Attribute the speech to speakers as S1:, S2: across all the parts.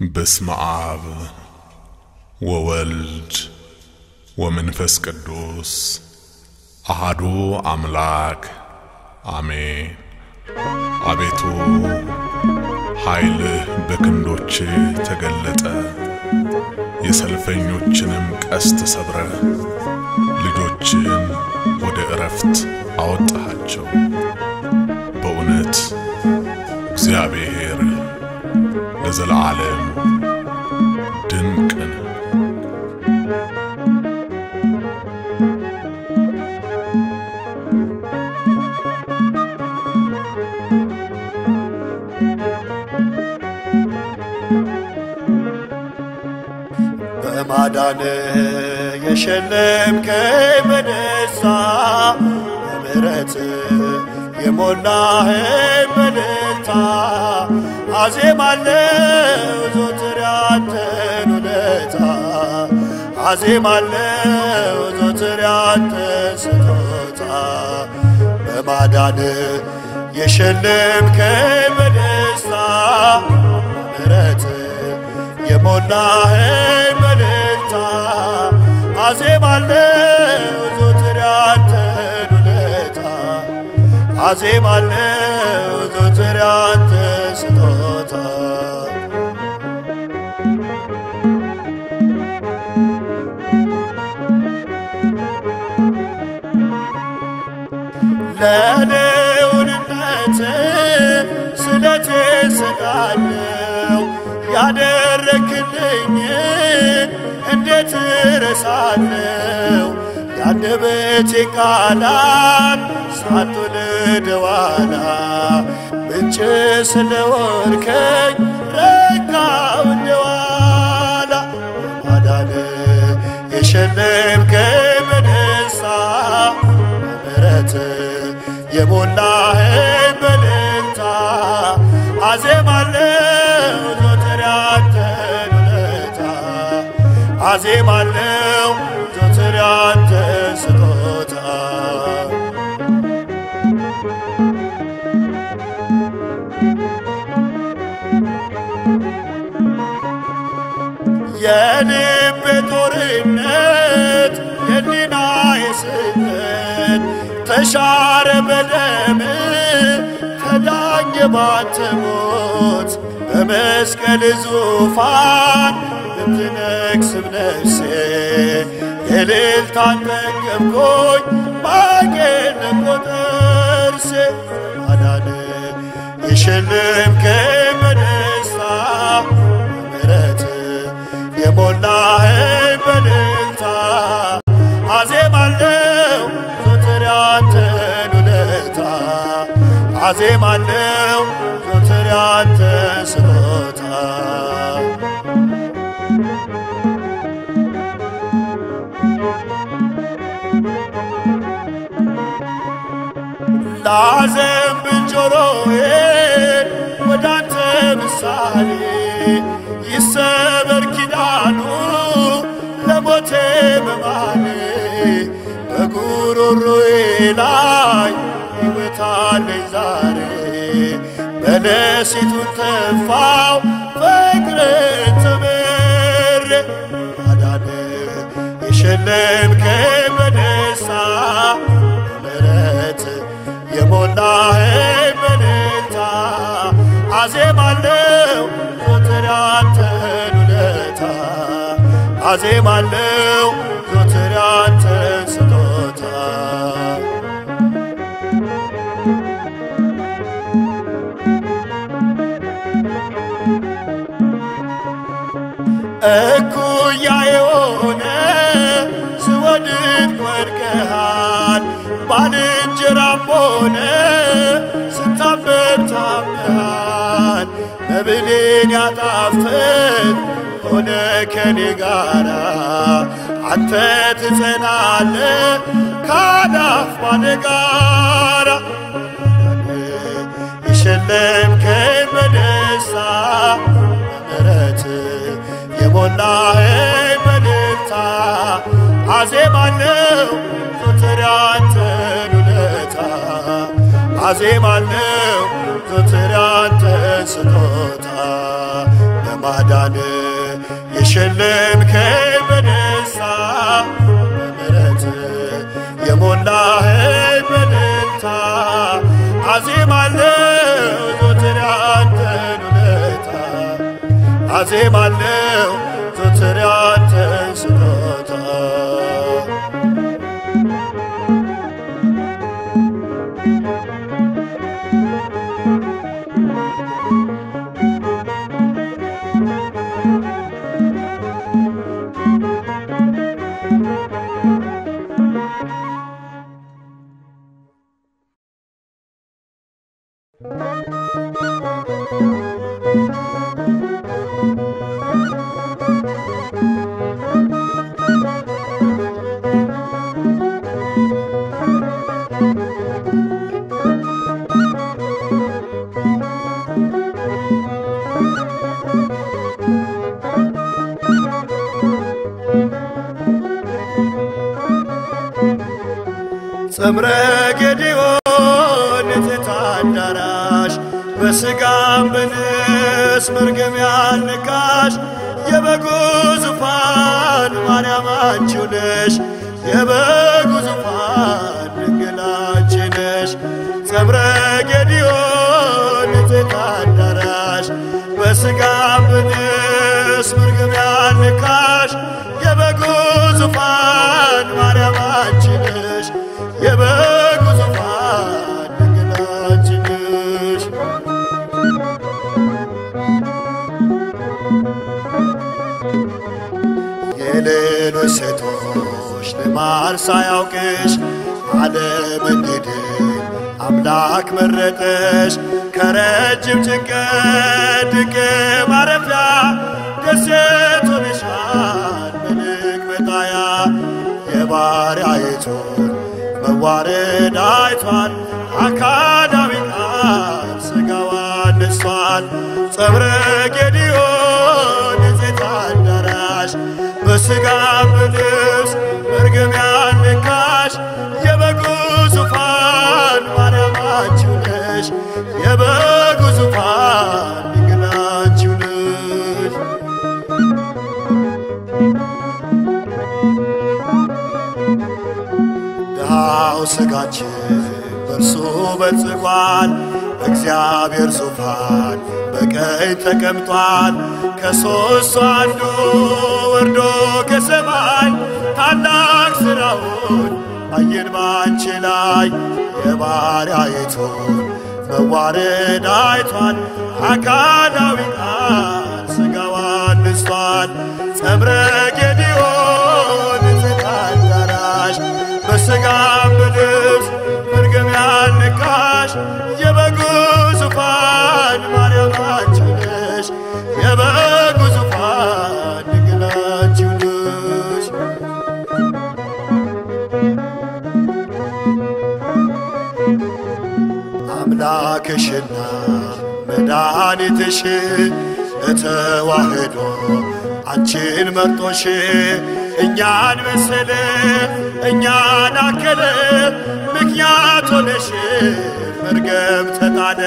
S1: በስመ አብ ወወልድ ወመንፈስ ቅዱስ አሃዱ አምላክ አሜን። አቤቱ ኃይልህ በክንዶች ተገለጠ፣ የሰልፈኞችንም ቀስት ሰብረ ልጆችን ወደ ዕረፍት አወጣሃቸው። በእውነት እግዚአብሔር ለዘለዓለም ድንቅ ነው።
S2: በማዳን የሸለምከኝ በደስታ በምሕረት የሞላኸኝ በደስታ አዜማለሁ ዘወትር ያንተን ውለታ አዜማለሁ ዘወትር ያንተን ስጦታ በማዳን የሸለምከኝ በደስታ በምሕረት የሞላኸኝ በደስታ አዜማለሁ ዘወትር ያንተን ውለታ አዜማለሁ ዘወትር ያንተን ስጦታ ለልዑልነት ስለቴ ስቃለው ያደረክልኝ እንዴት ረሳለው? ያንደበቴ ቃላት ሳትወልድ ዋላ ምንጭ ስለሆንከኝ ረካው እንደዋላ በማዳን የሸለምከኝ በደስታ በምሕረት የሞላኸኝ በደስታ አዜማለሁ ዘወትር ያንተን ውለታ አዜማለሁ ዘወትር ያንተን ስጦታ የልቤ ጦርነት የሕሊናዬ ስሕተት ተሻረ በደም ተዳኘ ባንተ ሞት በመስቀል ዙፋን ብትነግስም ነፍሴ የእልልታን ጠገብኩኝ ማጌጥ ለቆጠርሴ ማዳን የሸለምከኝ በደስታ በምሕረት የሞላኸኝ በደስታ አዜማለሁ ዘወትር ያንተን ውለታ አዜማለሁ ዘወትር ያንተን ስጦታ ላዘንብል ጆሮዬን ወደ አንተ ምሳሌ ይሰበር ኪዳኑ ለሞቴ በማሌ በጉሮሮዬ ላይ ሕይወት አለኝ ዛሬ በለሲቱን ተፋው ፍቅርን ተመሬ ማዳን የሸለምከኝ በደስታ በምሕረት የሞላኸኝ በደስታ አዜማለሁ ዘወትር ያንተን ውለታ አዜማለሁ ዘወትር ያንተን ስጦታ እኩያ የሆነ ስወድቅ ወድቀሃል ባልንጀራም ሆነ ስታመም ታመሃል መብሌን ያጣፍጥ ሆነ ከኔ ጋራ አንተ ትጸናለ ካዳፍ ባለ ጋራ የሸለምከኝ በደስታ በምሕረት የሞላኸኝ በደስታ አዜማለሁ ዘወትር ያንተን ውለታ አዜማለሁ ዘወትር ያንተን ስጦታ በማዳን የሸለምከኝ በደስታ በምሕረት የሞላኸኝ በደስታ አዜማለሁ ዘወትር ያንተን ውለታ አዜማለሁ ዘወትር ያንተን ስጦታ ጸምረ ጌዲዮን የቴታ አዳራሽ በሥጋም በንስ መርገም ያልነካሽ የበጉ ዙፋን ማርያም አንቺው ነሽ የበጉ ዙፋን ድንግል አንቺ ነሽ ጸምረ ጌዲዮን የቴታ አዳራሽ በሥጋም በንስ መርገም ያልነካሽ የበጉ ዙፋን ማርያም አንቺ ነሽ የበጉ ዙፋን ድንግል አንቺ ነሽ የሌሎች ሴቶች ልማድ ሳያውቅሽ ዓለም እንድድን አምላክ መረጠሽ ከረጅም ጭንቀት ድንቅ ማረፊያ ደሴት ሆነሻል መልክ መጣያ የባሪያይቱን መዋረድ አይቷል አካዳዊ ቃል ሥጋዋን ነስቷል ጸምረ ጌዲዮን የዜታ አዳራሽ በሥጋ በልብስ መርገም ያልነካሽ የበጉ ዙፋን ማርያም አንቺው ነሽ የበጉ ዙፋን ድንግል አንቺው ነሽ ድሃው ሥጋችን በእርሱ በልጽጓል በእግዚአብሔር ዙፋን በቀኝ ተቀምጧል። ከሦስቱ አንዱ ወርዶ ከሰማይ ታላቅ ሥራውን አየን ባንቺ ላይ የባሪያይቱን መዋረድ አይቷል። አካላዊ ቃል ሥጋዋን ንስቷል። ጸምረ ጌዲዮን ንጽሕት አዳራሽ በሥጋ በልብስ መርገም ያልነካሽ የበጉ ዙፋን ማርያም አንቺ ነሽ የበጉ ዙፋን ድንግል አንቺ ነሽ አምላክሽና መድኃኒትሽ ለተዋህዶ አንቺን መርጦሽ እኛን መሰለ እኛን አከለ ምክንያት ሆነሽ መርገም ተጣለ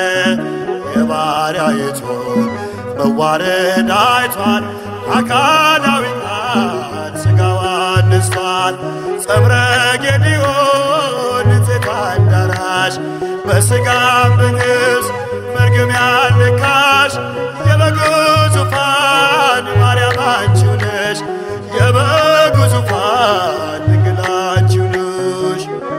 S2: የባሪያይቱን መዋረድ አይቷል አካላዊ ቃል ሥጋዋን ንስቷል ጸምረ ጌዲዮን ንጽሕት አዳራሽ በሥጋ በግብፅ መርገም ያልነካሽ የበጉ ዙፋን ማርያም አንቺው ነሽ የበጉ ዙፋን ድንግል አንቺው ነሽ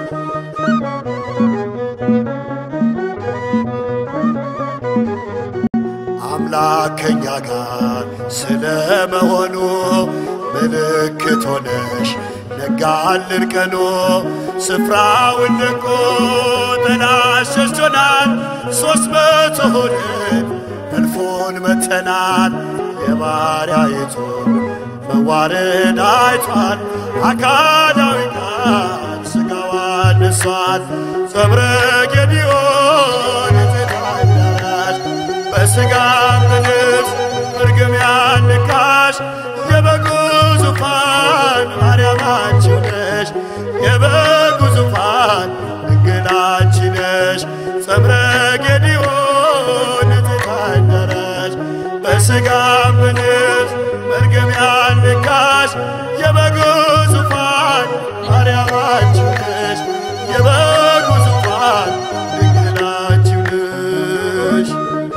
S2: አምላክ ከኛ ጋር ስለመሆኑ ምልክት ሆነሽ ነጋልን ቀኑ ስፍራውን ለቆ ጠላት ሸሽቶናል ሦስት መቶ ሆነን እልፉን መተናል የባሪያይቱን መዋረድ አይቷል አካላዊ ቃል ሥጋዋን ንሷል ጸምረ ጌዲዮን ንጽሕት አዳራሽ በሥጋ በልብስ እርግም ያልነካሽ የበጉ ዙፋን ማርያም አንቺው ነሽ የበጉ ዙፋን ድንግል አንቺ ነሽ ጸምረ ጌዲዮን ንጽሕት አዳራሽ በሥጋ ምንስ መርገም ያልነካሽ የበጉ ዙፋን ማርያም አንቺ ነሽ የበጉ ዙፋን ድንግል አንቺ ነሽ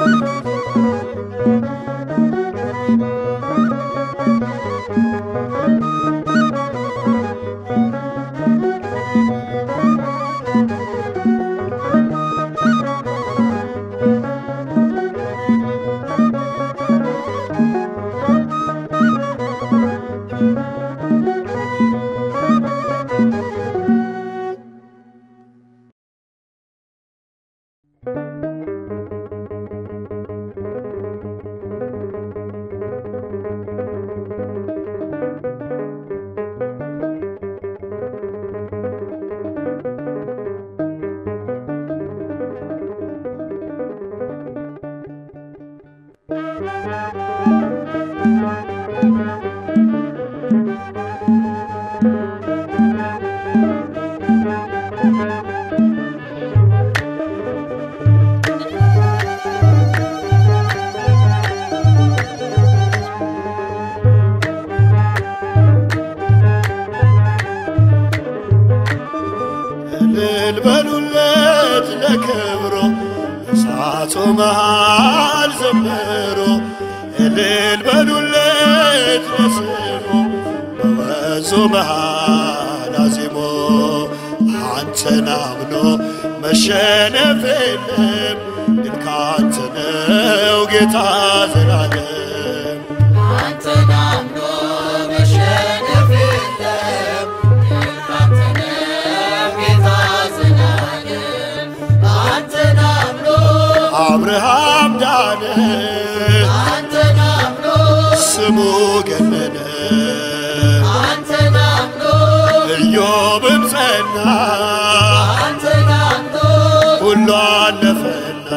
S2: እልል በሉለት ለክብሮ እሳቱ መሃል ዘምሮ እልል በሉለት ለስሙ በወንዙ መሃል አዚሞ አንተን አምኖ መሸነፍ የለም ድል ካንተ ነው ጌታ ዘላለም
S3: አንተን አምኖ መሸነፍ የለም ድል ካንተ ነው ጌታ ዘላለም አንተን አምኖ
S2: አብርሃም ዳነ
S3: አንተን አምኖ
S2: ስሙ ገነነ
S3: አንተን አምኖ
S2: ኢዮብም ጸና
S3: አንተን አምኖ
S2: ሁሉ አለፈና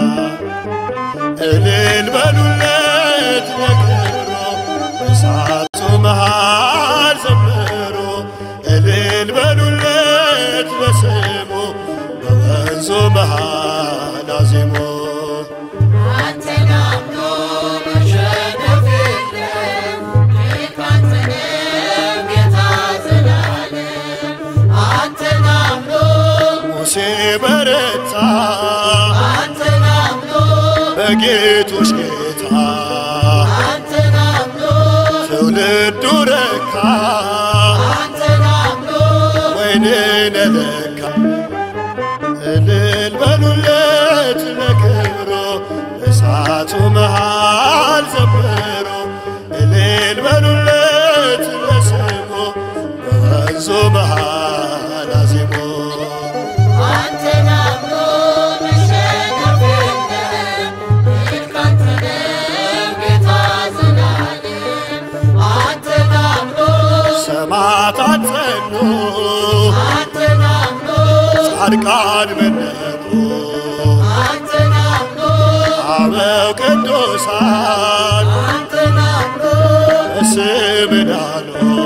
S2: እልል በሉለት ለክብሮ እሳቱ መሃል ዘምሮ እልል በሉለት በስሙ በወንዙ መሃል አዚሞ
S3: አንተን አምኖ መሸነፍ የለም ድል ካንተ ነው ጌታ ዘላለም አንተን አምኖ
S2: ሙሴ በረታ
S3: አንተን አምኖ
S2: በጌቶች ጌታ
S3: አንተን አምኖ
S2: ትውልዱ ረካ
S3: አንተን አምኖ
S2: ወይንን ለካ እልል በሉለት ለክብሮ እሳቱ መሃል ዘምሮ እልል በሉለት ለስሙ በወንዙ መሃል አዚሞ
S3: አንተን አምኖ መሸነፍ የለም ድል ካንተ ነው ጌታ ዘላለም አንተን አምኖ
S2: ሰማዕታት ጸኑ
S3: አንተን አምኖ
S2: ጻድቃን መነቁ
S3: አንተን አምኖ
S2: አበው ቅዱሳን
S3: አንተን አምኖ
S2: በስም ዳኑ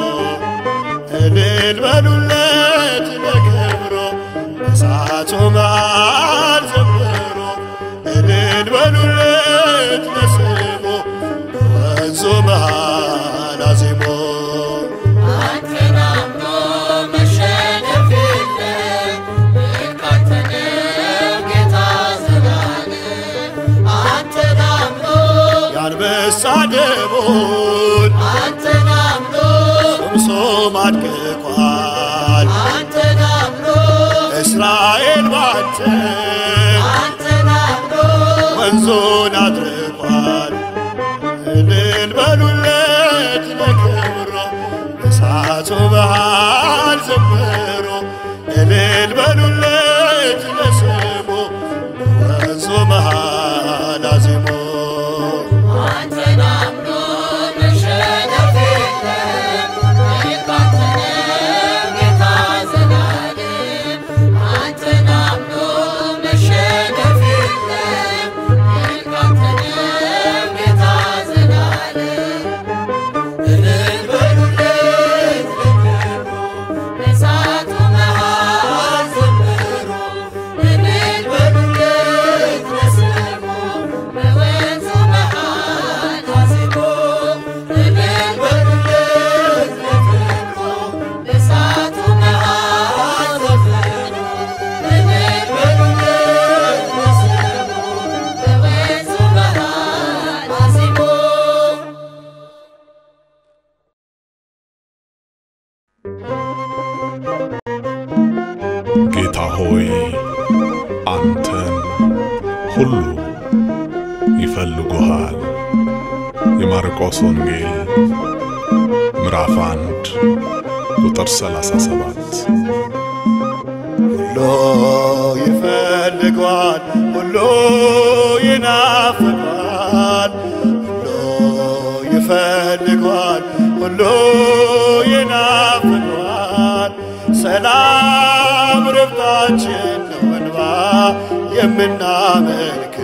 S2: እልል በሉለት ለክብሮ እሳቱ መሃል ዘምሮ እልል በሉለት ለስሙ በወንዙ መሃል አዚሞ
S3: አንተን አምኖ መሸነፍ የለም ድል ካንተ ነው ጌታ ዘላለም አንተን አምኖ
S2: የአንበሳ ደቦል
S3: አንተን አምኖ
S2: ሶምሶም አድቅቋል
S3: አንተን አምኖ
S2: እስራኤል ባንተ
S3: አንተን አምኖ
S2: ወንዙን አድርቋል እልል በሉለት ለክብሮ እሳቱ መሃል ዘምሮ እልል በሉለት ለስሙ ወንዙ መሃል አዚሞ
S3: አንተን አምኖ መሸነፍ የለም ድል ካንተ ነው ጌታ ዘላለም አንተን አምኖ መሸነፍ የለም ድል ካንተ ነው ጌታ ዘላለም እልል በሉለት ለክብሩ እሳቱ መሃል
S1: ጌታ ሆይ አንተን ሁሉ ይፈልጉሃል። የማርቆስ ወንጌል ምዕራፍ አንድ ቁጥር 37
S2: ሁሉ ይፈልጓል፣ ሁሉ ይናፍቃል፣ ሁሉ ይፈልጓል፣ ሁሉ ይናፍቃል። ሰላም ረፍታችን ነው እንባ የምናመልክ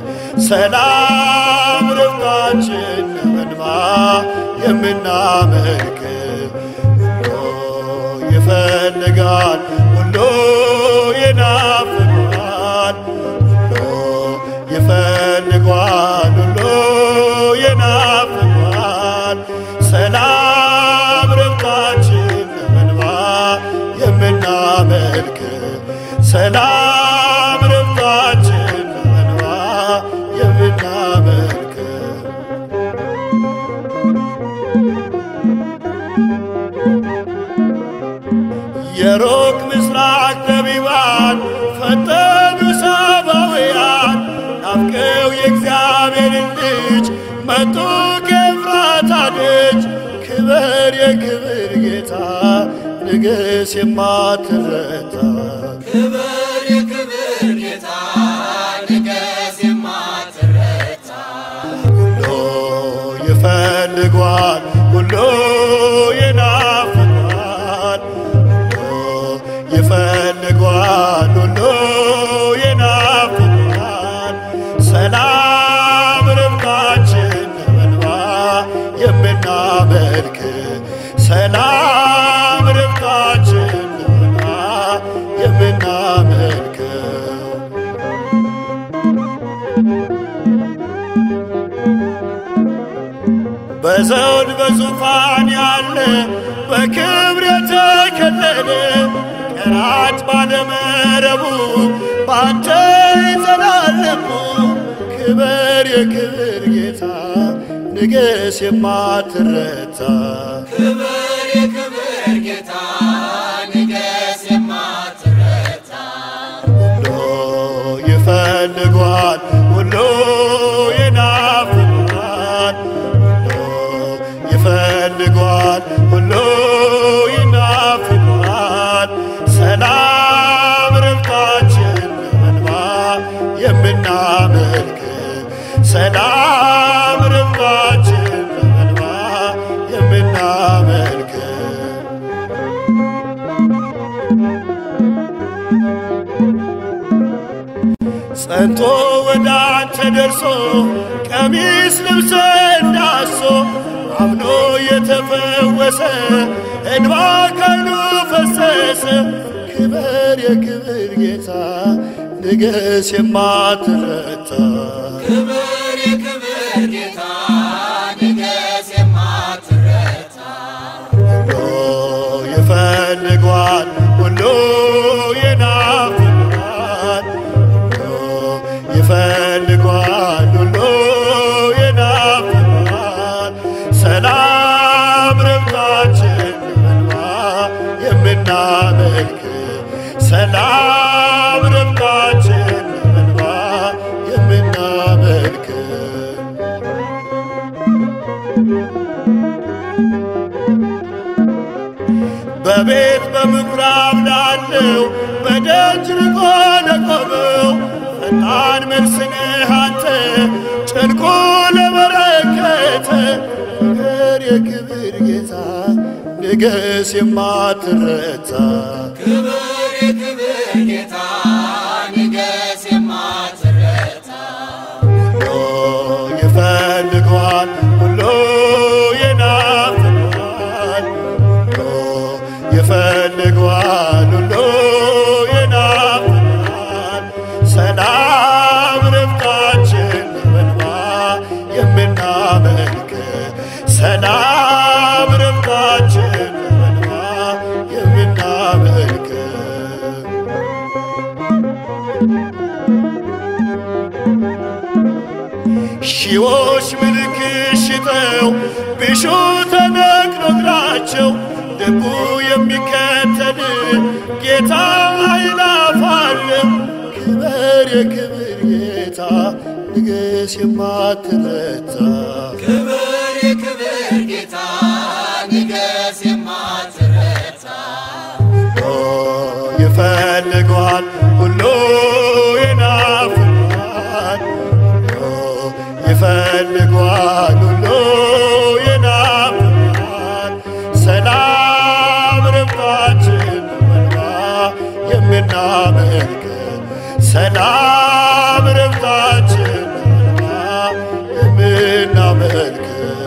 S2: ሰላም ረፍታችን ነው እንባ የምናመልክ ሁሉ ይፈልጋል ሁሉ ይናፍቃል ሁሉ ይፈልጓል ሁሉ ይናፍቃል ሰላም ረፍታችን በእንባ የምናመልክ ሰላም ረፍታችን በእንባ የምናመልክ የሩቅ ምስራቅ ጠቢባን ፈጠኑ ሳባውያን ናፍቀው የእግዚአብሔርን ልጅ መጡ ከኤፍራታ ደጅ ክበር የክብር ጌታ ንግሥ የማትረታ
S3: ክብር የክብር ጌታ ንገስ የማትረታ
S2: ሁሉ ይፈልጓል ሁሉ ይናፍቃል ሁሉ ይፈልጓል ሁሉ ይናፍቃል ሰላም ረፍታችን በእንባ የምናመልክ ሰላም ረፍታችን በእንባ የምናመልከው በዘውድ በዙፋን ያለ በክብር የተከለለ ቀራጭ ባለመረቡ ባንተ ይዘላለሙ ክብር የክብር ጌታ ንገስ የማትረታ
S3: ክብር የክብር ጌታ ንገስ የማትረታ
S2: ሁሉ ይፈልጓል ሁሉ ይናፍቃል ሁሉ ይፈልጓል ሁሉ ይናፍቃል ሰላም ረፍታችን በእንባ የምናመልክ ሰላም ረፍታችን በእንባ የምናመልክ ጸንቶ ወደ አንተ ደርሶ ቀሚስ ልብሰ እንዳሶ አምኖ የተፈወሰ እንባ ካይኑ ፈሰሰ ክብር የክብር ጌታ ንገስ የማትረታ
S3: ክብር የክብር ጌታ ንገስ የማትረታ
S2: ሁሉ ይፈልጓል ሁሉ ይናፍቃል ሁሉ ይፈልጓል ሁሉ ይናፍቃል ሰላም ረፍታችን በእንባ የምናመልክ ሰላም ረፍታችን በእንባ የምናመልክ በቤት በምኩራብ ላለው በደጅ ርቆ ለቆመው ፈጣን መልስ ነህ አንተ ጭንቁ ለበረከተ ክብር የክብር ጌታ ንገስ የማትረታ
S3: ክብር የክብር ጌታ ንገስ የማትረታ
S2: ሁሉ ይፈልጓል ሁሉ ይናፍቃል ሁሉ ይፈልጓል ሁሉ ይናፍቃል ሰላም ረፍታችን በእንባ የምናመልክ ሰላም ረፍታችን በእንባ የምናመልክ ሺዎች ምልክት ሽጠው ቢሹ ተነቅሎ እግራቸው ልቡ የሚከተል ጌታ አይን ንገስ የማትረታ
S3: ክብር የክብር ጌታ ንገስ የማትረታ
S2: ኦ ይፈልገዋል ሁሉ ይናፍቃል ኦ ይፈልገዋል ሁሉ ይናፍቃል ሰላም ረፍታችን መልባ የምናመልክ ሰላም ረፍታችን መልባ የምናመልክ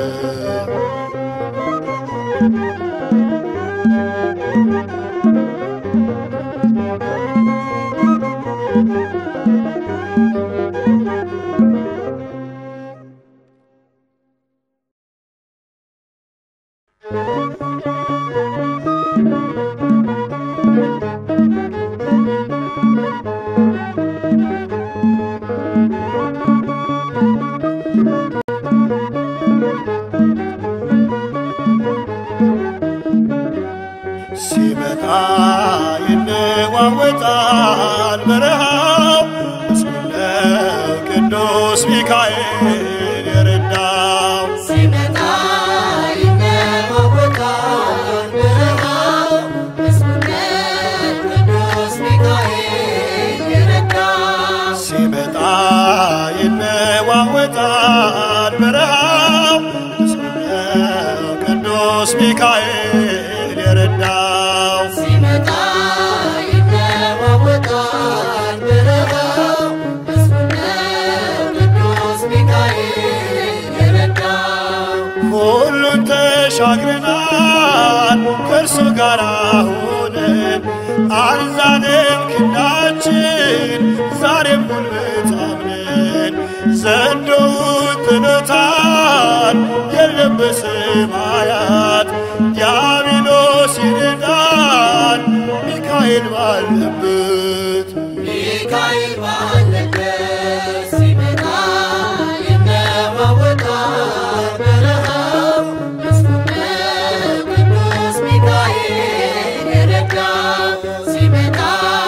S2: ሲመጣ ይነዋወጣል በረሃው ምስለ ቅዱስ ሚካኤል የረዳው
S3: ሲመጣ ይነዋወጣል በረሃው ምስጉን ቅዱስ ሚካኤል የረዳው
S2: ሲመጣ ይነዋወጣል በረሃው ምስለ ቅዱስ ሚካኤል የረዳው
S3: ሲመጣ ይነዋወጣል በረሃው ምስጉን ቅዱስ ሚካኤል የረዳው
S2: ሁሉን ተሻግረናል ከእርሱ ጋር ሆነን አልዛንም ክንዳችን ዛሬም ጉልበት አምነን ዘንዶውን ጥሎታል የለም በሰማያት ዲያብሎስ ይርዳል ሚካኤል ባለበት
S3: ሚካኤል ባለበት ሲመጣ ይነዋወጣል በረሃው ምስጉን ቅዱስ ሚካኤል የረዳው ሲመጣ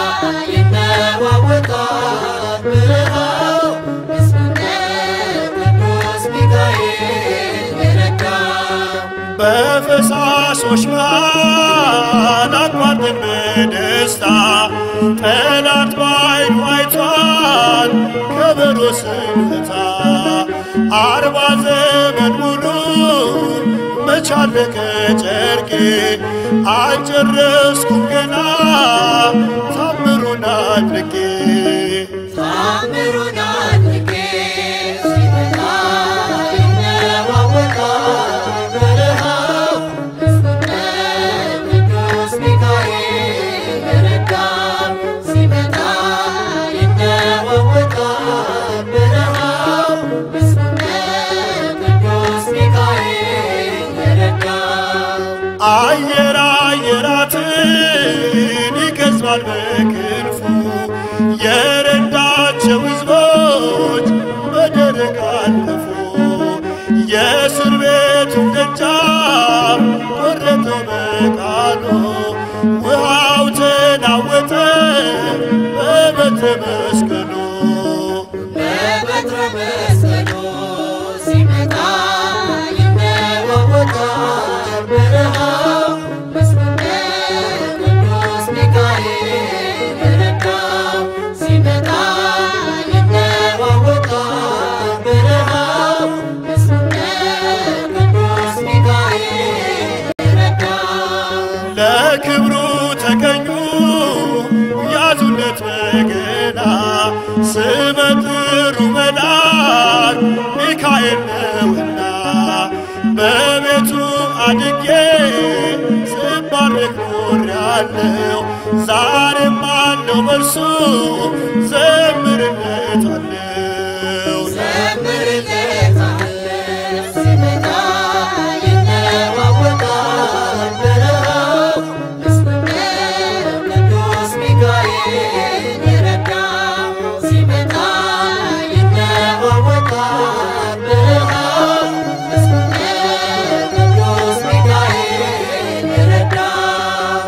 S3: ይነዋወጣል በረሃው ምስጉን ቅዱስ ሚካኤል የረዳው
S2: በፈሳሾች መሃል አቋርጠን በደስታ ጠላት ባይኑ አይቷል ከበሮ ስንመታ አርባ ዘመን ሙሉ መቻለቀ ጨርቄ አልጨረስኩም ገና ታምሩን አድርጌ
S3: ታምሩን አድርጌ ሲመጣ ይነዋወጣል በረሃው ምስጉን ቅዱስ ሚካኤል የረዳው ሲመጣ ይነዋወጣል በረሃው ምስጉን ቅዱስ ሚካኤል የረዳው
S2: አየር አየራትን ይገዝባል በክንፉ የረዳቸው ሕዝቦች በደረቅ አለፉ። የእስር ቤቱን ደጃፍ ቆረጠው በቃሉ ውሃው ተናወጠ በበትረ መስቀሉ
S3: በበትረ መስቀሉ ሲመጣ ይነዋወጣል በረሃው ምስጉን ቅዱስ ሚካኤል የረዳው ሲመጣ ይነዋወጣል በረሃው ምስጉን ቅዱስ ሚካኤል የረዳው
S2: ለክብሩ ተገኙ ያዙለት በገና ስመጥሩ መልአክ ሚካኤል ነውና በቤቱ አድጌ ስባርክ ኖሬአለሁ ዛሬም አለው በርሱ ዘምርለታለሁ
S3: ዘምርለታለሁ ሲመጣ ይነዋወጣል በረሃው ምስጉን ቅዱስ ሚካኤል የረዳው ሲመጣ ይነዋወጣል በረሃው ምስጉን ቅዱስ ሚካኤል የረዳው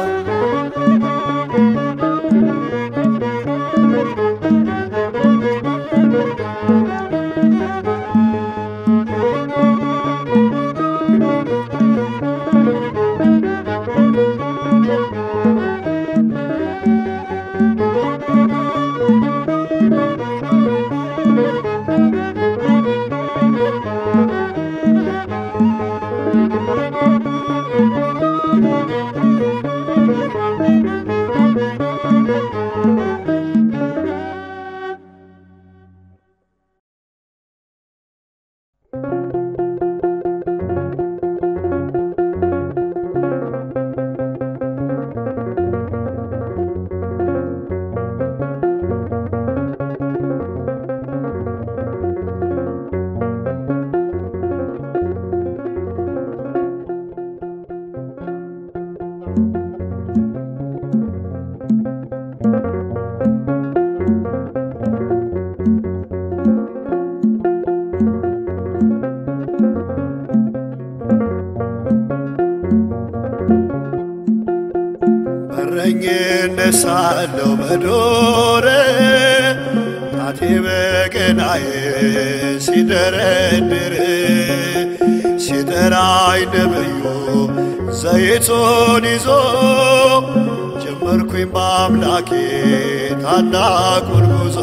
S2: በረኝነት ሳለሁ በዱር ጣቴ በገናዬ ሲደረድር ሲጠራኝ ነብዩ ዘይቱን ይዞ ጀመርኩኝ በአምላኬ ታላቁን ጉዞ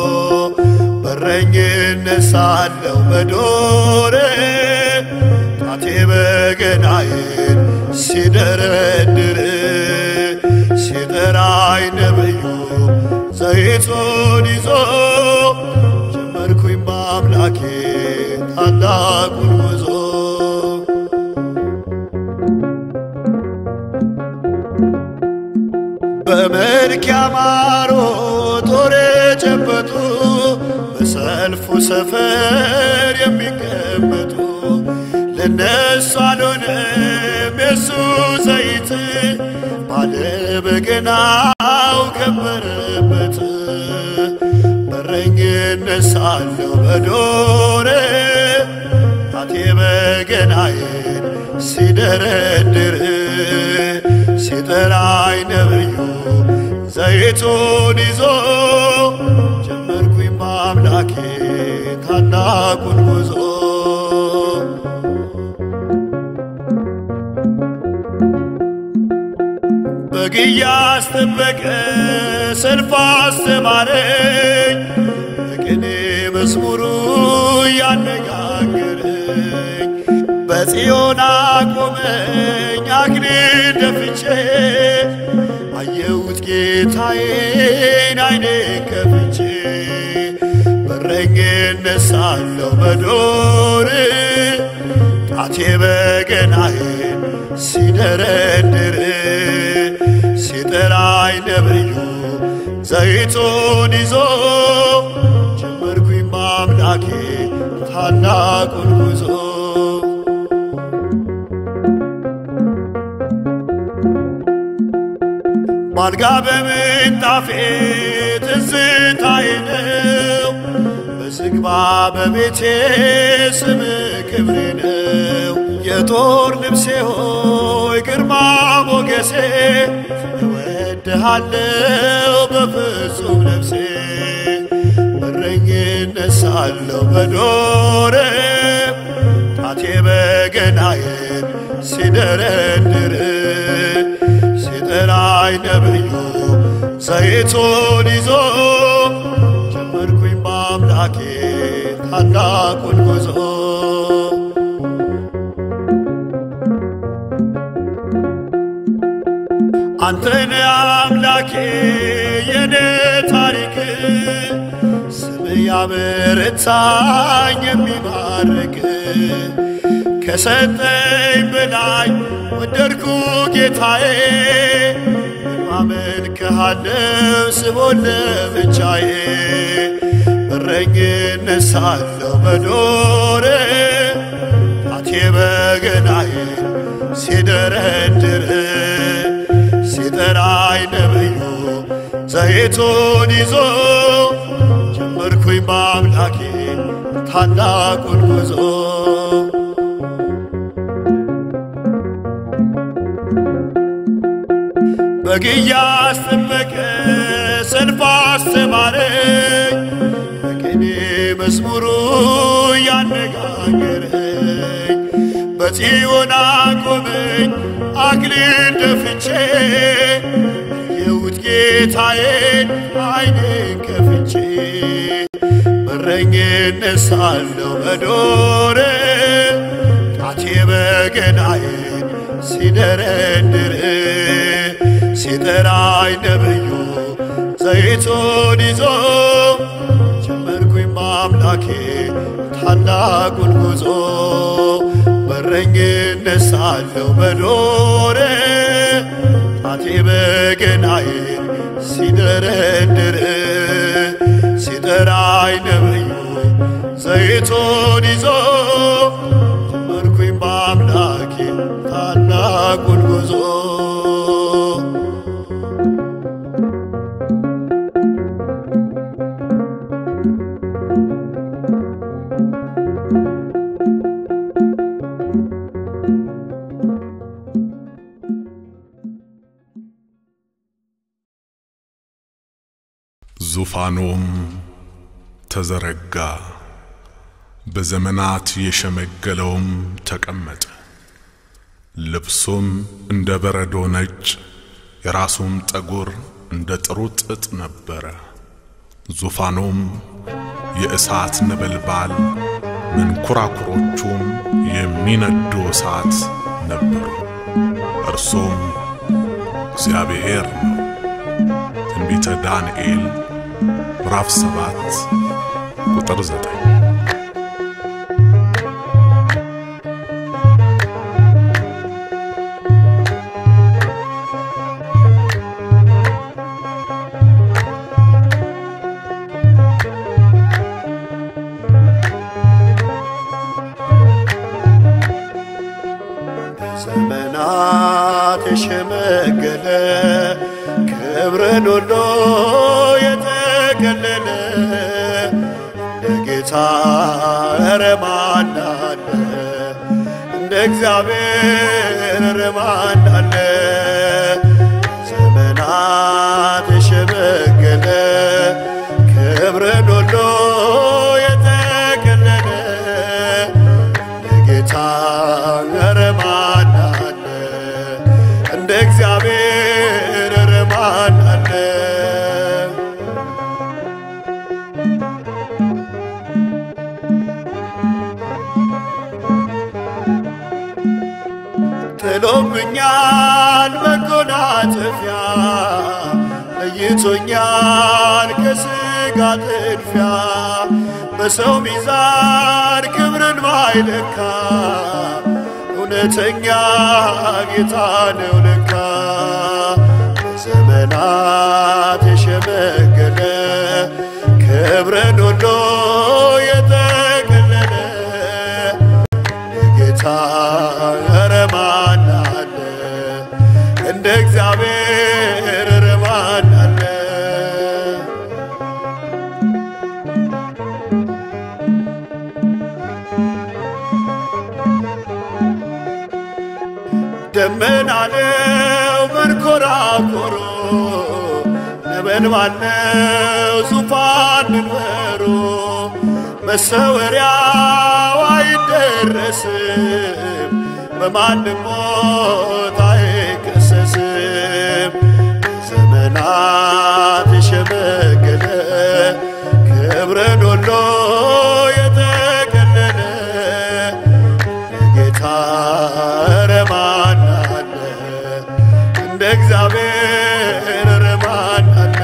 S2: በረኝነት ሳለሁ በዱር ጣቴ በገናዬን ሲደረድር ሲጠራኝ ነብዩ ዘይቱን ይዞ ጀመርኩኝ በአምላኬ ታላቁን ጉዞ በመልክ ያማሩ ጦር የጨበጡ በሰልፉ ሰፈር የሚቀመጡ ለነሱ አልሆነም የሱ ዘይት ባለ በገናው ከበረበት በረኝነት ሳለሁ በዱር ጣቴ በገናዬን ሲደረድር ሲጠራኝ ነብዩ ዘይቱን ይዞ ጀመርኩኝ በአምላኬ ታላቁን ጉዞ በግ እያስጠበቀ ሰልፍ አስተማረኝ በቅኔ መዝሙሩ ያነጋገረኝ በጽዮን አቆመኝ አክሊል ደፍቼ አየሁት ጌታዬን አይኔን ከፍቼ በረኝነት ሳለሁ በዱር ጣቴ በገናዬን ሲደረድር ሲጠራኝ ነብዩ ዘይቱን ይዞ ጀመርኩኝ በአምላኬ ታላቁን ጉዞ ባልጋ በምንጣፌ ትዝታዬ ነው በዝግባ በቤቴ ስም ክብሬ ነው የጦር ልብሴ ሆይ ግርማ ሞገሴ እወድሃለው በፍጹም ነፍሴ በረኝነት ሳለሁ በዱር ጣቴ በገናዬን ሲደረድር ሲጠራኝ ነብዩ ዘይቱን ይዞ ጀመርኩኝ በአምላኬ ታላቁን ጉዞ አንተን አምላኬ የኔ ታሪክ ስም ያበረታኝ የሚባርክ ከሰጠኝ በላይ ወደድኩ ጌታዬ አመልክሃለው ስቦን ለብቻዬ በረኝነት ሳለሁ በዱር ጣቴ በገናዬን ሲደረድር ሲጠራኝ ነብዩ ዘይቱን ይዞ ጀመርኩኝ በአምላኬ ታላቁን ጉዞ በግ እያስጠበቀ ሰልፍ አስተማረኝ በቅኔ መዝሙሩ ያነጋገረኝ በጽዮን አቆመኝ አክሊል ደፍቼ የውት ጌታዬን አይኔን ከፍቼ በረኝነት ሳለሁ በዱር ጣቴ በገናዬን ሲደረድር ሲጠራኝ ነብዩ ዘይቱን ይዞ ጀመርኩኝ በአምላኬ ታላቁን ጉዞ በረኝነት ሳለሁ በዱር ጣቴ በገናዬን ሲደረድር ሲጠራኝ ነብዩ ዘይቱን ይዞ ጀመርኩኝ በአምላኬ ታላቁን ጉዞ
S1: ዙፋኑም ተዘረጋ፣ በዘመናት የሸመገለውም ተቀመጠ። ልብሱም እንደ በረዶ ነጭ፣ የራሱም ጠጉር እንደ ጥሩ ጥጥ ነበረ። ዙፋኑም የእሳት ነበልባል፣ መንኰራኵሮቹም የሚነዱ እሳት ነበሩ። እርሱም እግዚአብሔር ነው። ትንቢተ ዳንኤል ምዕራፍ ሰባት ቁጥር ዘጠኝ
S2: ዘመናት የሸመገለ ክብርን ሁሉ የተገለለ እንደ ጌታ ኧረ ማን አለ? እንደ እግዚአብሔር ኧረ ማን አለ? ዘመናት የሸመገለ ክብርን ሁሉ የተገለለ ጌታ ኧረ ማን አለ? እንደ እግዚአብሔር ኧረ ማን አለ? ጥሎብኛል መጎናጸፊያ ለይቶኛል ከሥጋ ጥድፊያ በሰው ሚዛን ክብርን ማይለካ እውነተኛ ጌታ ነው ለካ በዘመናት የሸመገለ ክብርን ሁሉ የተገለለ ጌታ ኧረ ማን አለ? እንደ እግዚአብሔር ኧረ ማን አለ? ደመና ነው መንኰራኰሩ፣ ነበልባል ነው ዙፋን መንበሩ፣ መሰወሪያው አይደረስም፣ በማንም ሞት አይከሰስም። ዘመናት የሸመገለ ክብርን ሁሉ የተገለለ ጌታ ኧረ ማን አለ? እንደ እግዚአብሔር ኧረ ማን አለ?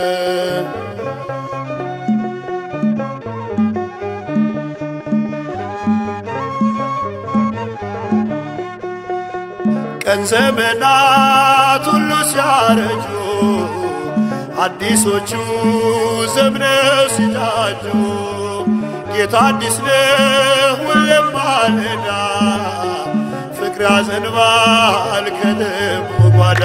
S2: ቀን ዘመናት ሁሉ ሲያረጁ አዲሶቹ ዘምነው ሲታጁ ጌታ አዲስ ነው ሁሌም ማለዳ ፍቅር ያዘንባል ከልቡ ጓዳ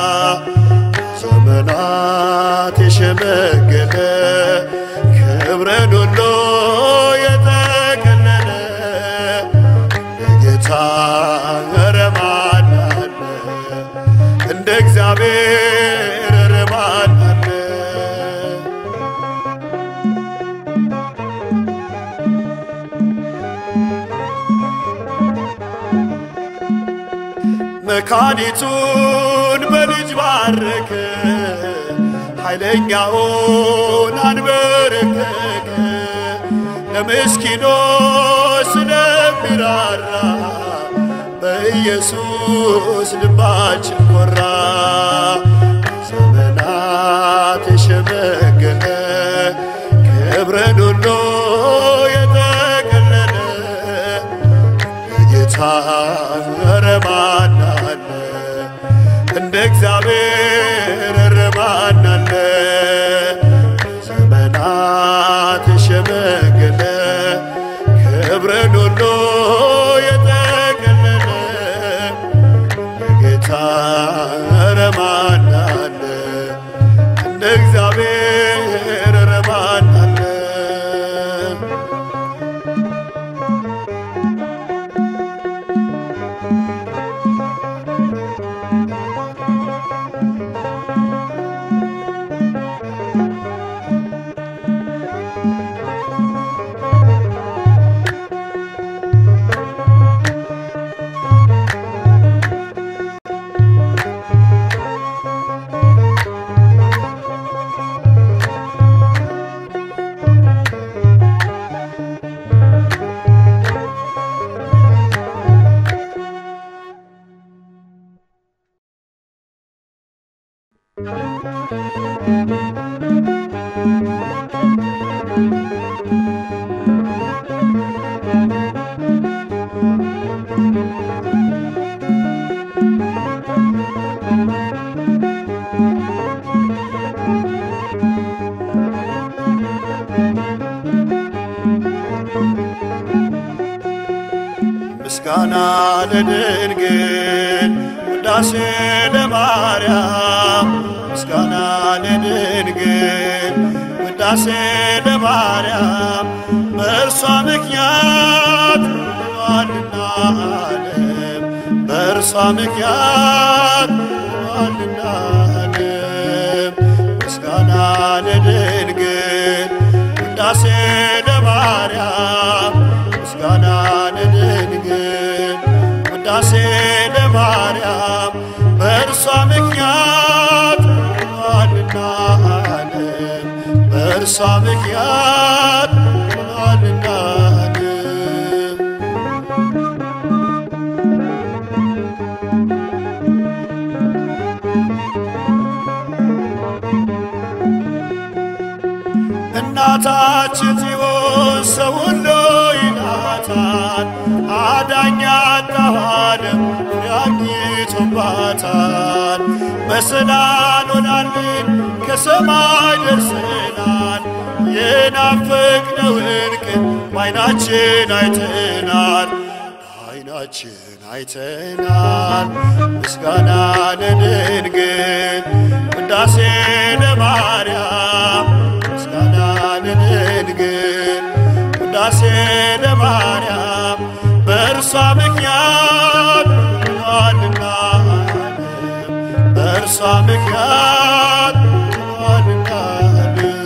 S2: ዘመናት የሸመገለ ክብርን ሁሉ የተገለለ ጌታ ኧረ ማን አለ? እንደ እግዚአብሔር ኧረ ማን አለ? መካኒቱን በልጅ ባረከ፣ ኃይለኛውን አንበረከከ። ለምስኪኖች ስለሚራራ በኢየሱስ ልባችን ኮራ። ዘመናት የሸመገለ ክብርን ሁሉ የተገለለ ጌታ ኧረ ማን አለ? እንደ እግዚአብሔር ኧረ ማን አለ? ዘመናት የሸመገለ ክብርን ሁሉ የተገለለ ጌታ ኧረ ማን አለ? እንደ እግዚአብሔር ኧረ ማን አለ? ምስጋና ለድንግል ውዳሴ ለማርያም ምስጋና ለድንግል ውዳሴ ለማርያም በእርሷ ምክንያት ድኗልና ዓለም በእርሷ ምክንያት ድኗልና ዓለም ምስጋና ለድንግል ውዳሴ ለማርያም ምስጋና ለድንግል ውዳሴ ለማርያም በእርሷ ምክንያት ሆኗልና ዓለም በእርሷ ምክንያት ሆኗልና ዓለም እናታችን ጽዮን ሰው ሁሉ ይላታል፣ አዳኛ አጣኋለም ፍሬ አግኝቶባታል። በሰላም ሆናልን ከሰማይ ደርሰናል፣ የናፈቅነውን ቀን በዓይናችን አይተናል በዓይናችን አይተናል። ምስጋና ለድንግል ውዳሴ ለማርያም ምስጋና ለድንግል ውዳሴ ለማርያም በእርሷ ምክንያት ሆኗልና ዓለም በእርሷ ምክንያት ሆኗልና ዓለም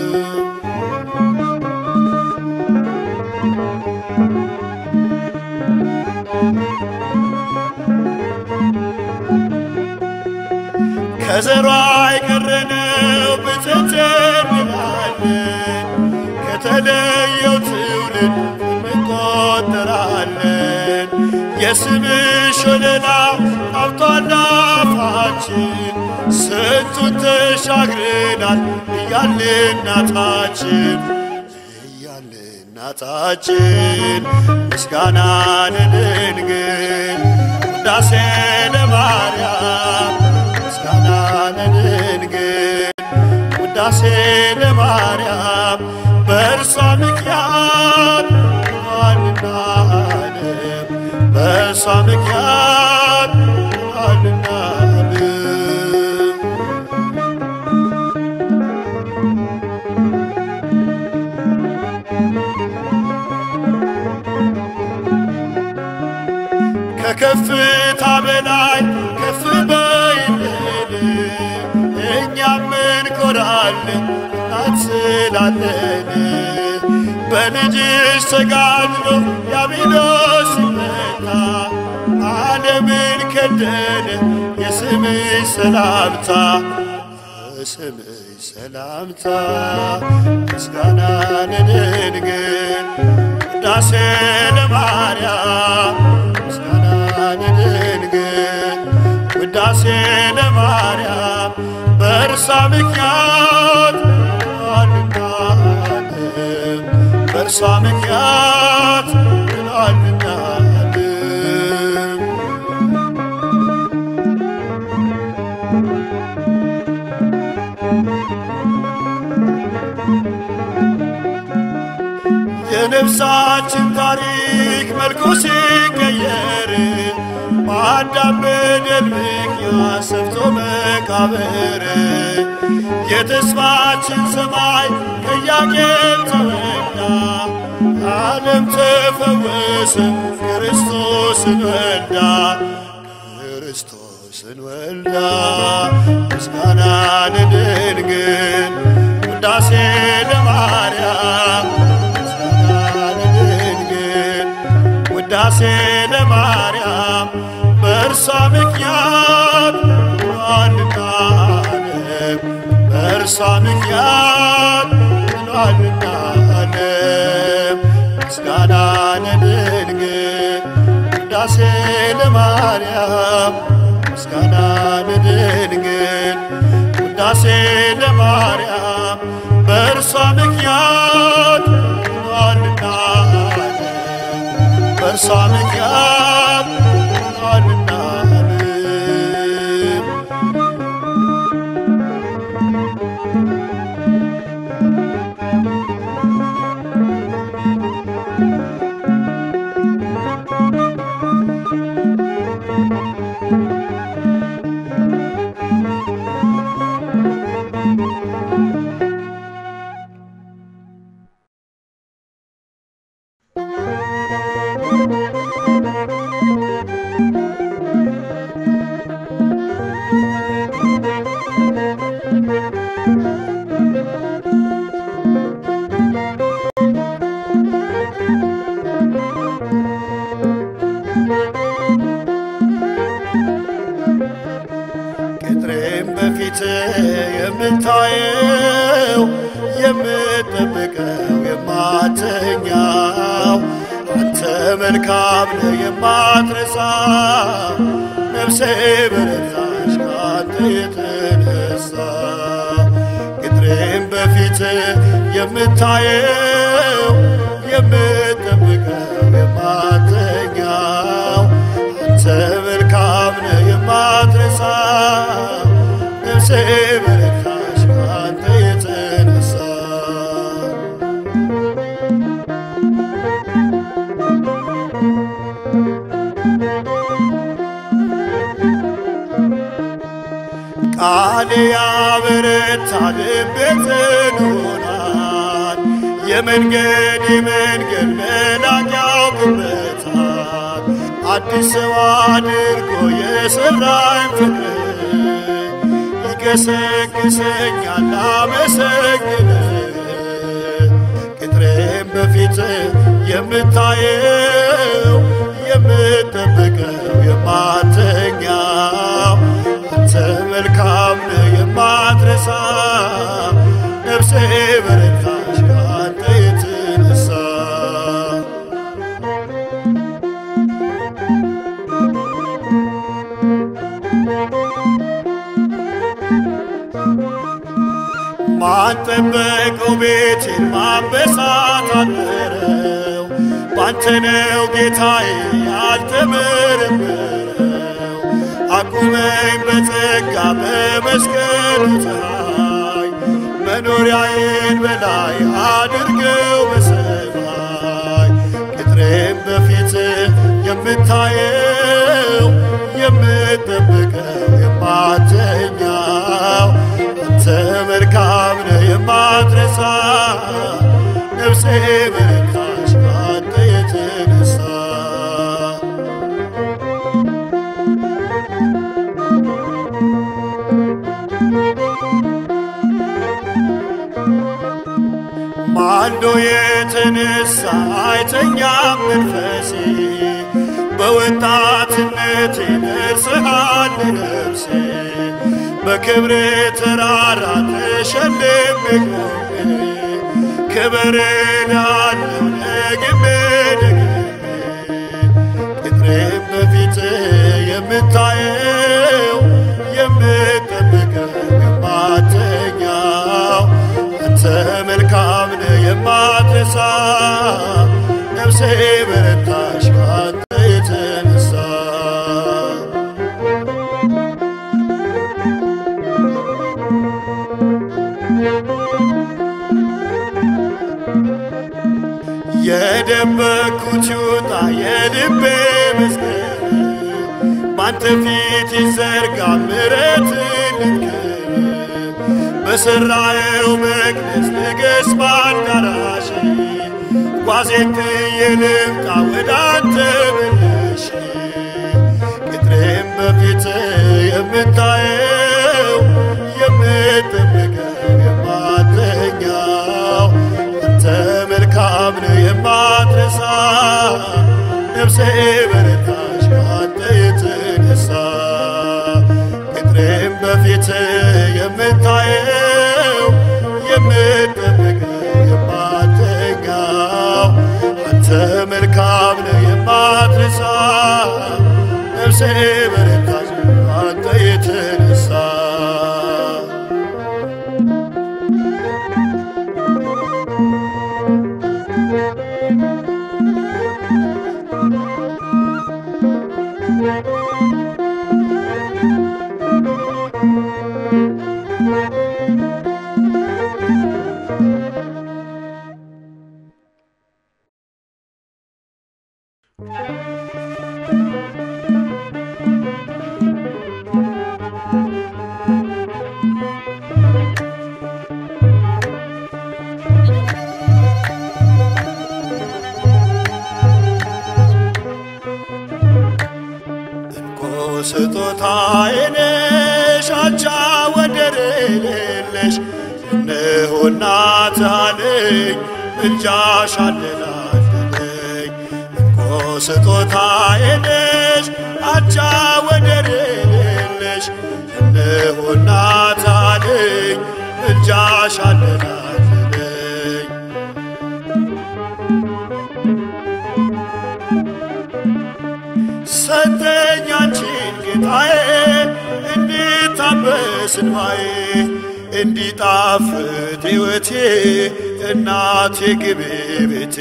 S2: ከዘሯ የቀረነው ብፅዕት እንላለን ከተለየው ትውልድ እንቆጠራለን። የስምሽ ወለላ ጣፍቷል አፋችን ስንቱን ተሻግረናል እያለ እናታችን እያለ እናታችን ምስጋና ለድንግል ውዳሴ ለማርያም ምስጋና ለድንግል ውዳሴ ለማርያም በእርሷ ምክንያት ሆኗልና ዓለም በእርሷ ምክንያት ሆኗልና ዓለም ከከፍታ በላይ ከፍ በይልን እኛም እንኮራለን እናት ስላለን በልጅሽ ተጋድሎ ዲያብሎስ ሲመታ ዓለምን ከደነ የስምሽ ሰላምታ የስምሽ ሰላምታ ምስጋና ለድንግል ውዳሴ ለማርያም ምስጋና ለድንግል ውዳሴ ለማርያም በእርሷ ምክንያት ሆኗልና ዓለም በእርሷ ምክንያት ሆኗልና ዓለም የነፍሳችን ታሪክ መልኩ ሲቀየር በአዳም በደል ምክንያት ሰፍቶ መቃብር የተስፋችን ሰማይ ከኢያቄም ተወጋ ዓለም ተፈወሰ ክርስቶስን ወልዳ ክርስቶስን ወልዳ ምስጋና ለድንግል ውዳሴ ለማርያም ምስጋና ለድንግል ውዳሴ ለማርያም በእርሷ ምክንያት ሆኗልና ዓለም በእርሷ ምክንያት ሆኗልና ዓለም ምስጋና ለድንግል ውዳሴ ለማርያም ምስጋና ለድንግል ለማርያም በእርሷ ምክንያት ሆኗልና በእርሷ ምክንያት ሆኗልና ቅጥሬም በፊት የምታየው የምጠብቀው የማተኛው አንተ መልካም ነህ የማትረሳ ነፍሴ በረታች ከአንተ የተነሳ ቅጥሬም በፊት የምታየው የምጠብቀው የማተኛው አንተ መልካም ነህ የማትረሳ ነፍሴ በረታች ከአንተ የተነሳ ቃል ያበረታ ልቤ ጽኑ ሆኗል። የመንገድ መንገድ መላቅ ያውቅበታል። አዲስ ሰው አድርጎ የሰራኝ ፍቅር ይቀሰቅሰኛል ላመሰግን ቅጥሬም በፊት የምታየው የምጠብቀው የማተኛው አንተ መልካም ነህ የማትረሳ ነፍሴ በረታች ከአንተ የተነሳ ማን ጠበቀው ቤቴን ማበሳት አደረው ባንተ ነው ጌታዬ ያልተመረመረው አቁመኝ በጸጋ በመስቀሉ ፀሐይ መኖሪያዬን በላይ አድርገው በሰማይ ቅጥሬም በፊት የምታየው የምጠብቀው የማተኛው አንተ መልካም ነህ የማትረሳ ነፍሴ በረታች ከአንተ የተነሳ ማልዶ የተነሳ አይተኛም መንፈሴ በወጣትነት ደርሰሃል ነፍሴ በክብር ተራራ ተሸልሜ ቆሜ ክብር ላለው ደግሜ ደግሜ ቅጥሬም በፊት የምታየው የምጠብቀው የማተኛው አንተ መልካም ነህ የማትረሳ ነፍሴ በረታች ከአንተ የተነሳ የደበኩት ይውጣ የልቤ ምስጢር ባንተ ፊት ይዘርጋ ምሕረት ልትክር በሠራየው መቅደስ ንገሥ በአዳራሽ ጓዜን ጥዬ ልምጣ ወደ አንተ መልሼ ቅጥሬም በፊት የምታየው የምጠብቀው የማተኛው አንተ መልካም ነህ የማትረሳ ነፍሴ በረታች ከአንተ የተነሳ ቅጥሬም በፊት የምታየው የምጠብቀው የማተኛው አንተ መልካም ነህ የማትረሳ ነፍሴ በረታች ከአንተ የተነሳ እኮ ስጦታዬ ነሽ አቻ ወደር የሌለሽ እነሆ እናት አለኝ ምልጃሽ አለላለኝ እኮ ስጦታዬ ነሽ አቻ ወደር የሌለሽ እነሆ እናት አለኝ ምልጃሽ አለላለኝ ሰጠኝ አንቺን ጌታዬ እንዲታበስ እንባዬ እንዲጣፍጥ ሕይወቴ እናቴ ግቢ ቤቴ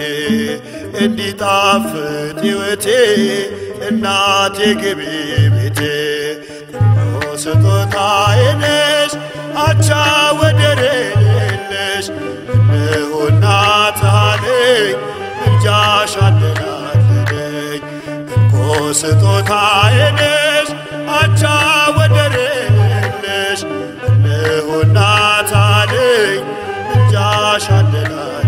S2: እንዲጣፍጥ ሕይወቴ እናቴ ግቢ ቤቴ እነሆ ስጦታዬ ነሽ አቻ ወደር የሌለሽ እነሆ እናት አለኝ ምልጃሽ አለላለኝ እኮ ስጦታዬ ነሽ አቻ ወደር የሌለሽ እነሆ እናት አለኝ ምልጃሽ አለላለኝ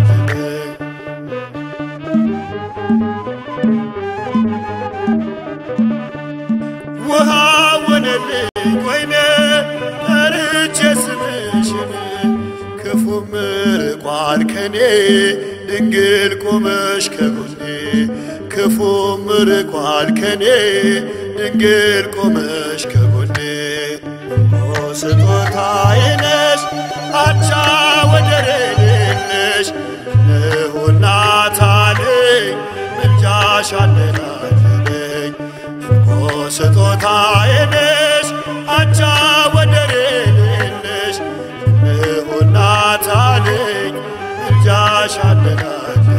S2: ውሃ ሆነልኝ ወይኔ ጠርቼ ስምሽን ክፉም ርቋል ከኔ ድንግል ቆመሽ ከጎኔ ክፉም ርቋል ከኔ ድንግል ቆመሽ ከጎኔ ኦ ስጦታዬ ነሽ አቻ ወደር የሌለሽ እነሆ እናት አለኝ ምልጃሽ አለላለኝ ኦ ስጦታዬ ነሽ አቻ ወደር የሌለሽ እነሆ እናት አለኝ ምልጃሽ አለላለኝ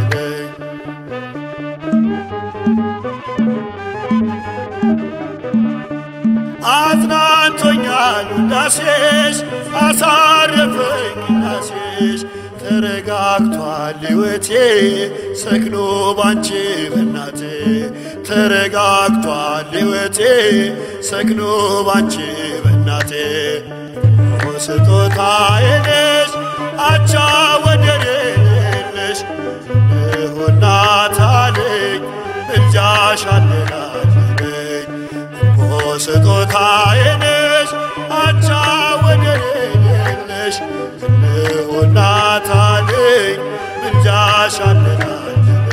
S2: አጽናንቶኛል ውዳሴሽ አሳረፈኝ ቅዳሴሽ ተረጋግቷል ሕይወቴ ሰክኖ ባንቺ በናቴ ተረጋግቷል ሕይወቴ ሰክኖ ባንቺ በናቴ ኦ ስጦታዬ ነሽ አቻ ወደር የሌለሽ እነሆ እናት አለኝ ምልጃሽ አለላለኝ ኦ ስጦታዬ ነሽ አቻ ወደር የሌለሽ እነሆ እናት አለኝ ምልጃሽ አለላለኝ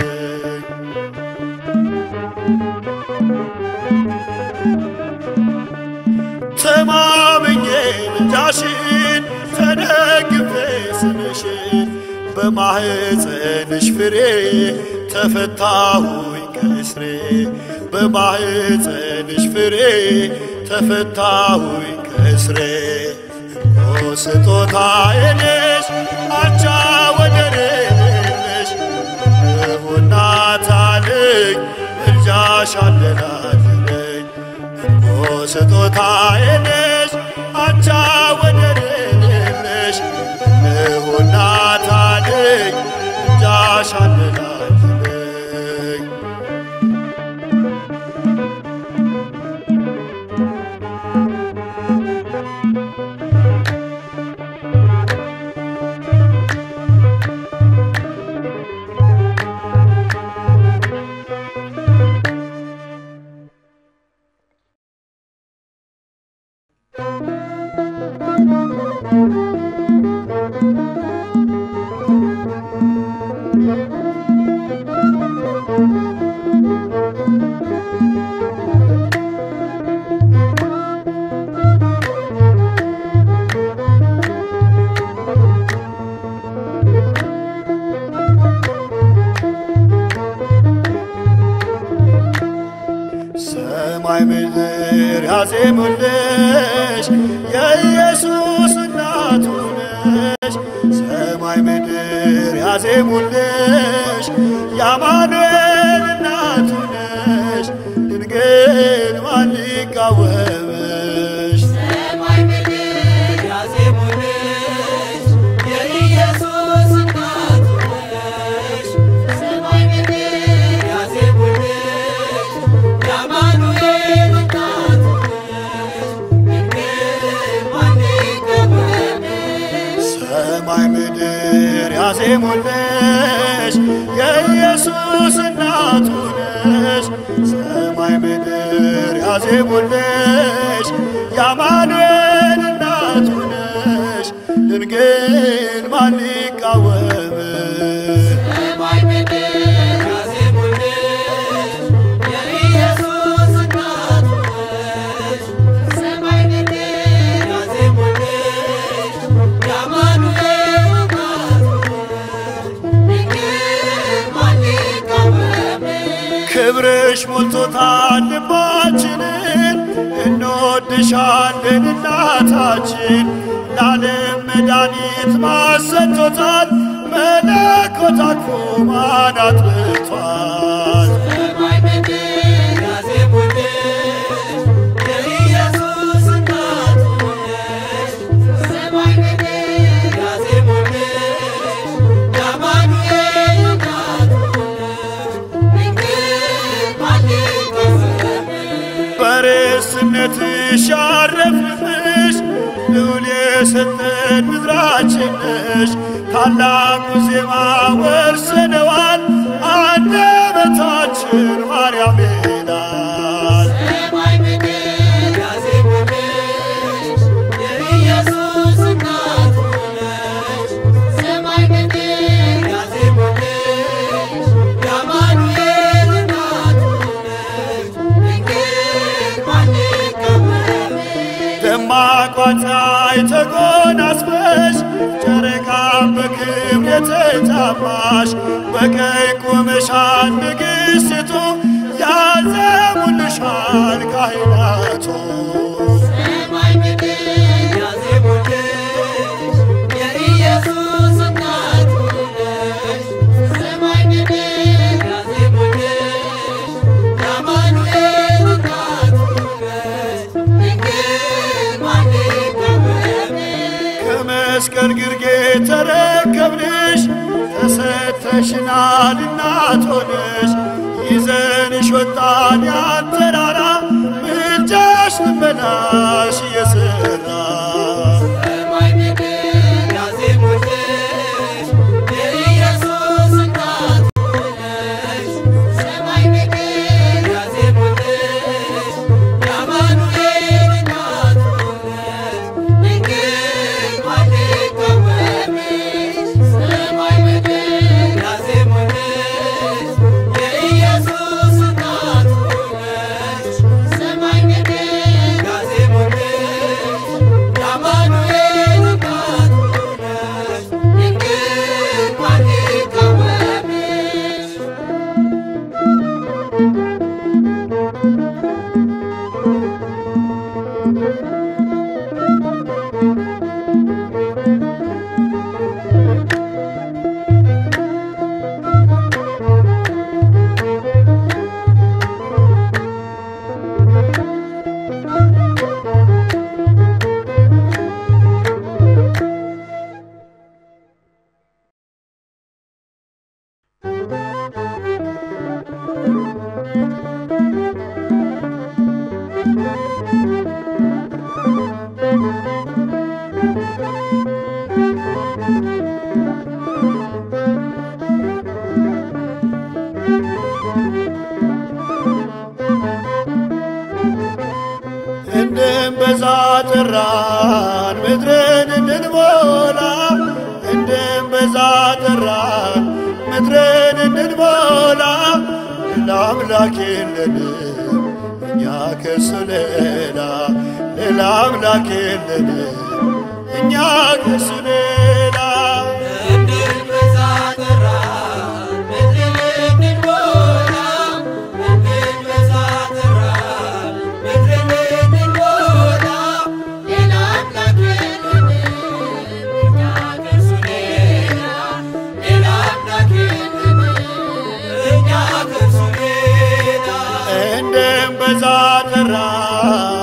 S2: ተማምኜ ምልጃሽን ተደግፌ ስምሽን በማህፀንሽ ፍሬ ተፈታሁኝ ከእስሬ በማህፀንሽ ፍሬ ተፈታሁኝ ከእስሬ ኦ ስጦታዬ ነሽ አቻ ወደር የሌለሽ እነሆ እናት አለኝ ምልጃሽ አለላለኝ ኦ ስጦታዬ ነሽ አቻ ወደር የሌለሽ እነሆ እናት አለኝ ምልጃሽ አለላለኝ ሰማይ ምድር ያዜሙልሽ የኢየሱስ እናቱ ነሽ። ሰማይ ምድር ያዜሙልሽ የአማኑኤል እናቱ ነሽ። ድንግል ማን ይቃወምሽ?
S3: ሰማይ ምድር ያዜሙልሽ የኢየሱስ እናቱ ነሽ። ሰማይ ምድር ያዜሙልሽ የአማኑኤል እናቱ ነሽ። ድንግል ማን ይቃወምሽ?
S2: ሰማይ ምድር ያዜሙልሽ የኢየሱስ እናቱ ነሽ። ሰማይ ምድር ያዜሙልሽ የአማኑኤል እናቱ ነሽ። ድንግል ማን ይቃወምሽ?
S3: ሰማይ ምድር ያዜሙልሽ የኢየሱስ እናቱ ነሽ። ሰማይ ምድር ያዜሙልሽ የአማኑኤል እናቱ ነሽ። ድንግል ማን ይቃወምሽ?
S2: ክብርሽ ሞልቶታል ልባችንን፣ እንወድሻለን እናታችን። ለዓለም መድኃኒት ማሰጥቶታል፣ መለኮት አቅፎ ማን አጥብቷል።
S3: ሰማይ ምድር ያዜሙልሽ የኢየሱስ እናቱ ነሽ። ሰማይ ምድር ያዜሙልሽ የአማኑኤል እናቱ ነሽ። ድንግል ማን ይቃወምሽ?
S2: በርስነትሽ ያረፍንብሽ ልዑል የሰጠን ምድራችን ነሽ። ታላቁ ዜማ ወርሰነዋል፣ አንደበታችን ማርያም ይላል።
S3: ሰማይ ምድር ያዜሙልሽ የኢየሱስ እናቱ ነሽ። ሰማይ ምድር ያዜሙልሽ የአማኑኤል እናቱ ነሽ። ድንግል ማን ይቃወምሽ?
S2: ደማቋ ፀሐይ ተጎናጽፈሽ ጨረቃን በክብር የተጫማሽ በቀኝ ቆመሻል ንግሥቲቱ ያዘሙልሻል ካህናቱ።
S3: ሰማይ ምድር ያዜሙልሽ የኢየሱስ እናቱ ነሽ። ሰማይ ምድር ያዜሙልሽ የአማኑኤል እናቱ ነሽ። ድንግል ማን ይቃወምሽ?
S2: ከመስቀል ግርጌ ተረከብንሽ ተሰተሽናል እናት ሆነሽ ይዘንሽ ወጣን ያን ተራራ ምልጃሽ ልመናሽ እየሰራ
S3: ሰማይ ምድር ያዜሙልሽ የኢየሱስ እናቱ ነሽ። ሰማይ ምድር ያዜሙልሽ የአማኑኤል እናቱ ነሽ። ድንግል ማን ይቃወምሽ? ሰማይ ምድር ያዜሙልሽ የኢየሱስ እናቱ ነሽ። ሰማይ ምድር ያዜሙልሽ የአማኑኤል እናቱ ነሽ። ድንግል ማን ይቃወምሽ?
S2: እንድንበዛ ጠራን ምድርን እንድንሞላ እንድንበዛ ጠራን ምድርን እንድንሞላ ሌላ አምላክ የለንም እኛ ከሱ ሌላ ሌላ አምላክ የለንም እኛ ከሱ ሌላ
S3: እንድንበዛ ጠራን ምድርን እንድንሞላ እንድንበዛ ጠራን ምድርን እንድንሞላ ሌላ አምላክ የለንም እኛ ከእርሱ ሌላ ሌላ አምላክ የለንም እኛ ከእርሱ ሌላ
S2: እንድንበዛ ጠራን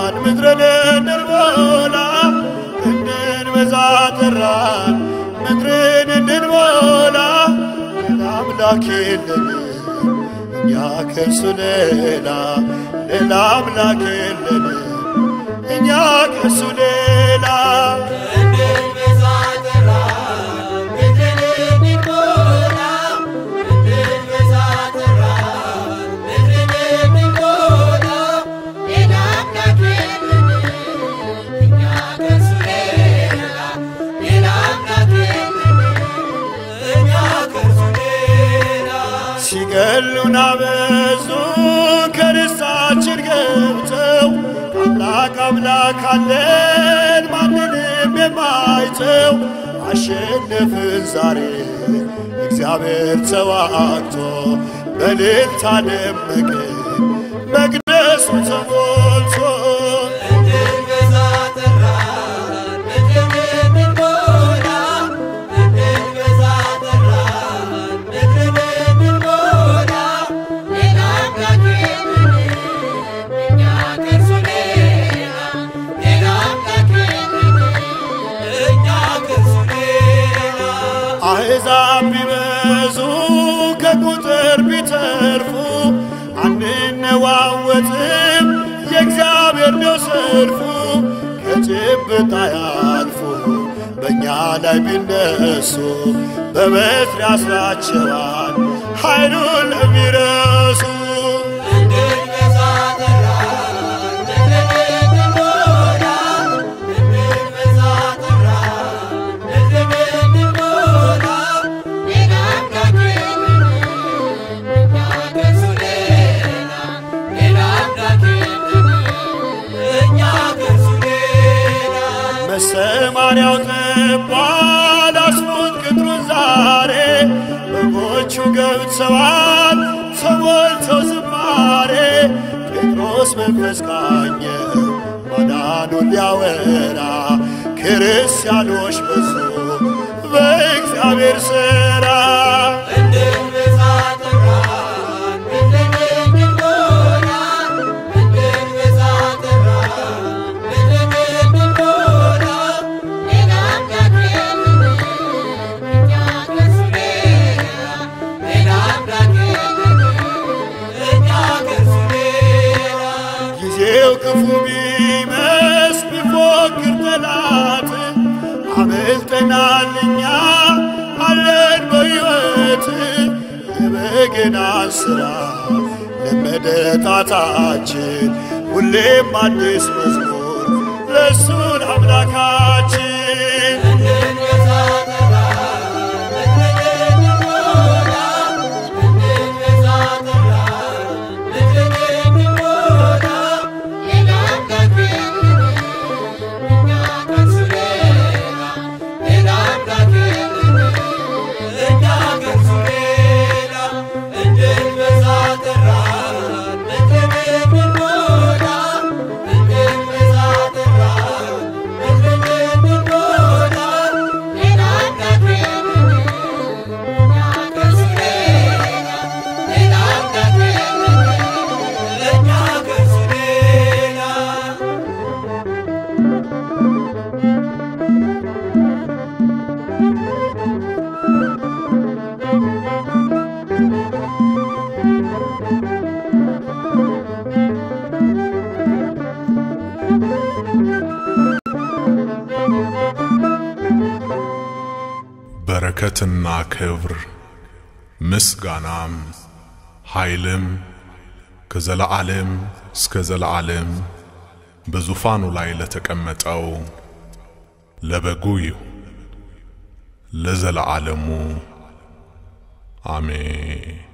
S2: ምድርን እንድንሞላ እንድንበዛ ጠራን ምድርን እንድንሞላ ሌላ አምላክ የለንም እኛ ከእርሱ ሌላ ሌላ አምላክ የለንም እኛ ከእርሱ ሌላ
S3: እንድንበዛ ጠራን ምድርን እንድንሞላ እንድንበዛ ጠራን ምድርን እንድንሞላ ሌላ አምላክ የለንም እኛ ከእርሱ ሌላ ሌላ አምላክ የለንም እኛ ከእርሱ ሌላ
S2: ሲገሉን አበዙ ከርሳችን ገብተው አምላክ አምላክ አለን ማንንም የማይተው አሸነፍን ዛሬ እግዚአብሔር ተዋግቶ በእልልታ ደመቅን መቅደሱ ተሞልቶ
S3: እንድንበዛ ጠራን ምድርን እንድንሞላ እንድንበዛ ጠራን ምድርን እንድንሞላ ሌላ አምላክ የለንም እኛ ከእርሱ ሌላ ሌላ አምላክ የለንም እኛ ከእርሱ ሌላ
S2: አሕዛብ ቢበዙ ከቁጥር ቢተርፉ አንነዋወጥም የእግዚአብሔር ነው ሰልፉ ከጭብጥ አያልፉ በእኛ ላይ ቢነሱ በበትር ያስራቸዋል ኃይሉን ለሚረሱ
S3: እንድንበዛ ጠራን ምድርን እንድንሞላ እንድንበዛ ጠራን ምድርን እንድንሞላ ሌላ አምላክ የለንም እኛ ከእርሱ ሌላ ሌላ አምላክ የለንም እኛ ከእርሱ ሌላ
S2: መሰማሪያው ጠቧል አስፉት ቅጥሩን ዛሬ በጎቹ ገብተዋል ተሞልተው ዝማሬ ጴጥሮስ መንፈስ ቃኘው ማዳኑን ሊያወራ ክርስቲያኖች በዙ በእግዚአብሔር ሥራ
S3: እንድንበዛ ጠራን ምድርን እንድንሞላ እንድንበዛ ጠራን ምድርን እንድንሞላ ሌላ አምላክ የለንም እኛ ከእርሱ ሌላ ሌላ አምላክ የለንም እኛ ከእርሱ ሌላ
S2: ጊዜው ክፉ ቢመስል ቢፎክር ጠላት አመልጠናል እኛ አለን በሕይወት የበገናን ሥራ ለመደ ጣታችን ሁሌም አዲስ መዝሙር ለእሱን አምላካችን
S3: እንድንበዛ ጠራን ምድርን እንድንሞላ እንድንበዛ ጠራን ምድርን እንድንሞላ ሌላ አምላክ የለንም እኛ ከእርሱ ሌላ ሌላ አምላክ የለንም እኛ ከእርሱ ሌላ እንድንበዛ ጠራን ምድርን እንድንሞላ እንድንበዛ ጠራን ምድርን እንድንሞላ ሌላ አምላክ የለንም እኛ ከእርሱ ሌላ ሌላ አምላክ የለንም እኛ ከእርሱ ሌላ
S1: በረከትና ክብር ምስጋናም ኃይልም ከዘለዓለም እስከ ዘለዓለም በዙፋኑ ላይ ለተቀመጠው ለበጉ ይሁን ለዘለዓለሙ አሜን።